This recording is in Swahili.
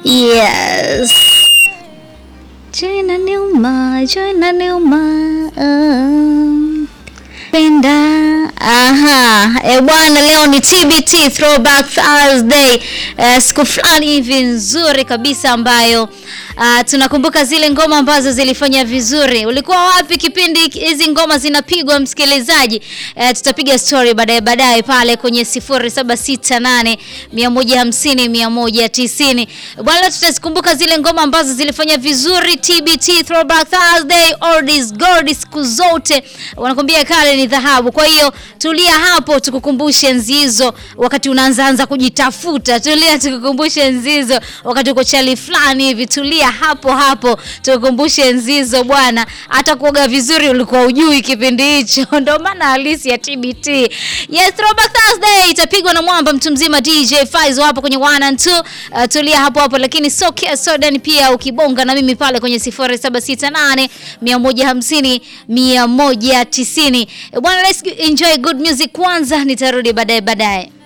Yes. Joina Neuma, Joina Neuma. Uh, penda. Aha. E bwana, leo ni TBT Throwback Thursday. Uh, siku fulani hivi nzuri kabisa ambayo uh, tunakumbuka zile ngoma ambazo zilifanya vizuri. Ulikuwa wapi kipindi hizi ngoma zinapigwa, msikilizaji? Uh, tutapiga story baadaye baadaye pale kwenye 0768 150 190. Bwana, tutazikumbuka zile ngoma ambazo zilifanya vizuri TBT Throwback Thursday, oldies gold, siku zote wanakuambia kale ni dhahabu. Kwa hiyo tulia hapo, tukukumbushe enzi hizo, wakati unaanza anza kujitafuta. Tulia tukukumbushe enzi hizo, wakati uko chali fulani hivi. Tulia hapo hapo, tukukumbushe enzi hizo bwana. Hata kuoga vizuri ulikuwa ujui kipindi hicho, ndio maana halisi ya TBT. Yes, Throwback Thursday itapigwa na mwamba mtu mzima DJ Faizo hapo kwenye 1 and 2. Uh, tulia hapo hapo, lakini so kia sodan pia ukibonga na mimi pale kwenye 0768 150 190. Bwana, let's enjoy good music kwanza, nitarudi baadaye baadaye.